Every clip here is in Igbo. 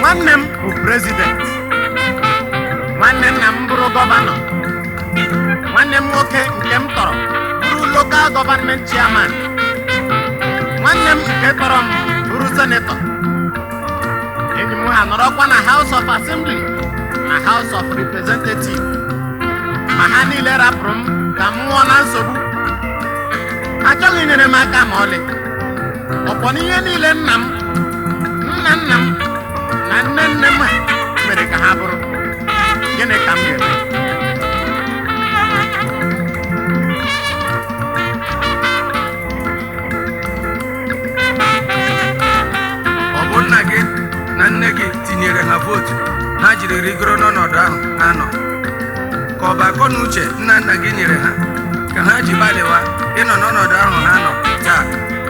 nwanne m bụ prezident nwanne nna m bụrụ gọvanọ nwanne m nwoke nke m tọrọ bụrụ lokal gọvanment chairman nwanne m nke tọrọ m bụrụ senetọ enyi m ha nọrọkwa na House of Assembly na House of Representative ma ha niile rapụrụ m ka m nwụọ na nsogbu ha achọghị inyere m aka ma ọlị ọkwọ n'ihe niile nna m nna nna m na nne nne m ha mere ka ha bụrụ gịnị ka m ga-eme ọ bụ nna gị na nne gị tinyere ha vootu ha jiri rigoro n'ọnọdụ ahụ ha nọ ka ọ bụ akọ na uche nna nna gị nyere ha ka ha ji gbalịwa ịnọ n'ọnọdụ ahụ ha nọ taa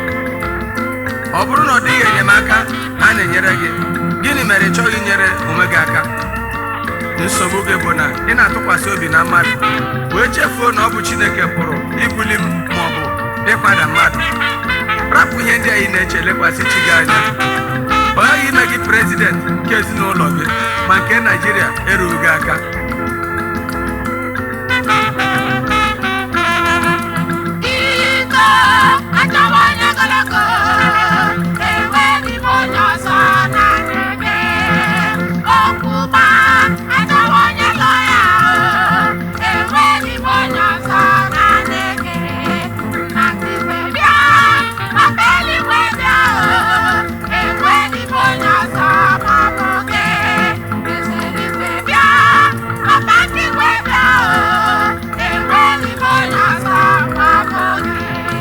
ọ bụrụ na ọ dịghị enyemaka ha na-enyere gị gịnị mere ị chọghị inyere onwe gị aka nsogbu gị bụ na ị na-atụkwasị obi na mmadụ wee chefuo na ọ bụ chineke pụrụ ibuli m ma ọ bụ ịkwada mmadụ rapụ ihe ndị anyị na-eche lekwasị chi gị anya ọ ghaghị ime gị prezident nke ezinụlọ gị ma nke naijiria erughị gị aka Iko achọwa onye ogologo enweghị m onye ọzọ na-eme ọkwụma achọwa onye lọya enweghị m onye ọzọ na-ege na nkịtị bịa papa eluigwe bịa enweghị m onye ọzọ ma ọ bụ gị eze eluigwe bịa papa nkịtị bịa enweghị m onye ọzọ ma ọ bụ gị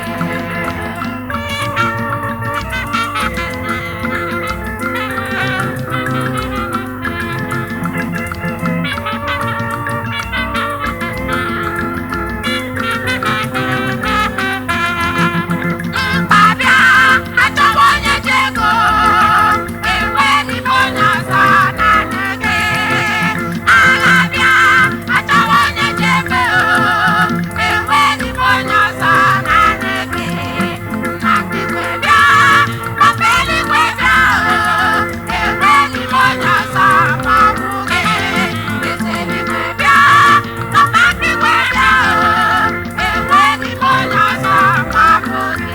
Mkpabịa achọwa onye ji ego enweghị m onye ọzọ naanị gị Alabịa achọwa onye ji ego enweghị m onye ọzọ naanị gị Nna igwe bịa papa eluigwe bịa enweghị m onye ọzọ ma ọ bụ gị Eze eluigwe bịa papa igwe bịa enweghị m onye ọzọ ma ọ bụ gị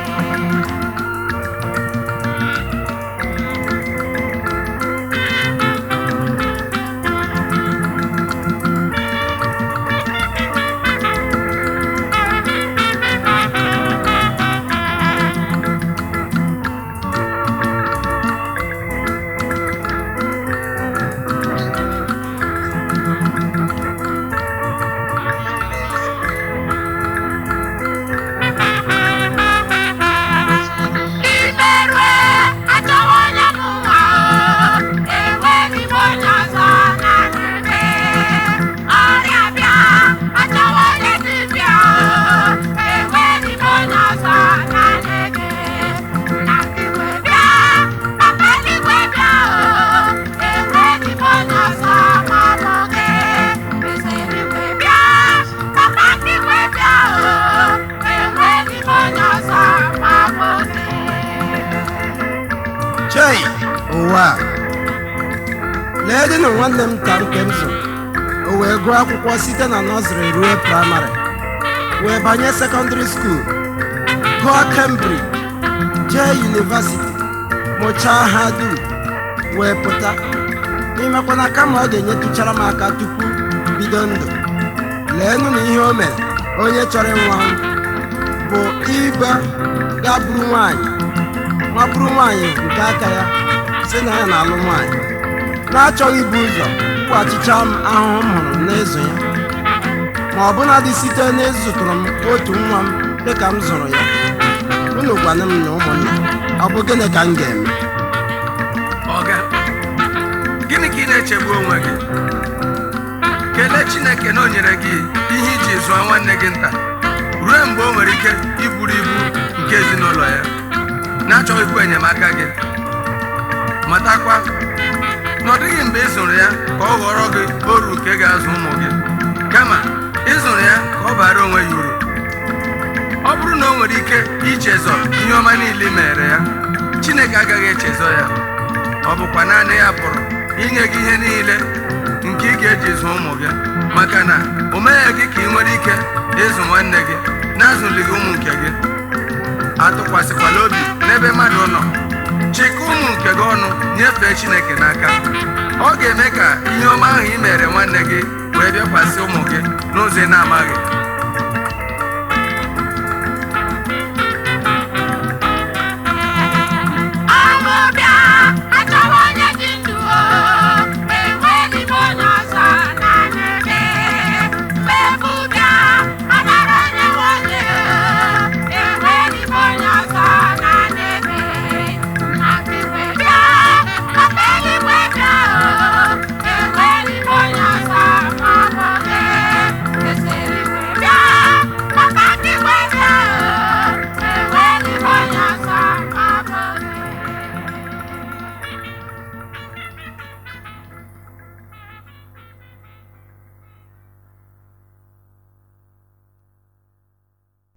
Imerue achọwa onye bụ nwa o enweghị m onye ọzọ naanị gị ọrịa bịa achọwa onye dibịa o enweghị m onye ọzọ naanị gị na igwe bịa papa eluigwe bịa o enweghị m onye ọzọ ma ọ bụ gị eze eluigwe bịa papa igwe bịa o enweghị m onye ọzọ ma ọ bụ gị chei ụwa a. lee dị na nwanne m ka nke m so o wee gụọ akwụkwọ site na nọzrị ruo praịmarị wee banye sekọndịrị skuul gụọ kembridge jee yunivasiti mụchaa ha dum wee pụta imekwana kama ọ ga-enyetụchara m aka tupu bido ndụ leenụ na ihe o mere onye chọrọ ịnwa m bụ ịgba gaa buru nwaanyị nwa bụrụ nwaanyị nke aka ya si na ya na-alụ nwaanyị na-achọghị ibu ụzọ kwụghachicha m ahụhụ m hụrụ n'ịzụ ya ma ọbụna dị site n'ịzụtụrụ m otu nwa m dịka m zụrụ ya unu gwana m na ụmụnna ọ bụ gịnị ka m ga-eme ọga gịnị ka ị na-echegbu onwe gị kelee chineke na o nyere gị ihe iji zụọ nwanne gị nta ruo mgbe o nwere ike iburu ibu nke ezinụlọ ya na-achọghịkwa enyemaka gị matakwa na ọ dịghị mgbe ị zụrụ ya ka ọ ghọrọ gị oru nke ga-azụ ụmụ gị kama ị zụrụ ya ka ọ bara onwe ya uru ọ bụrụ na o nwere ike ichezọ ihe ọma niile i mere ya chineke agaghị echezọ ya ọ bụkwa naanị ya pụrụ inye gị ihe niile nke ị ga-eji zụọ ụmụ gị maka na o meghị gị ka ị nwere ike ịzụ nwanne gị na-azụlighị ụmụ nke gị atụkwasịkwala obi n'ebe mmadụ nọ chịkọ ụmụ nke gị ọnụ nyefee chineke n'aka ọ ga-eme ka ihe ọma ahụ ị mere nwanne gị wee bịakwasị ụmụ gị n'ụzọ ị na-amaghị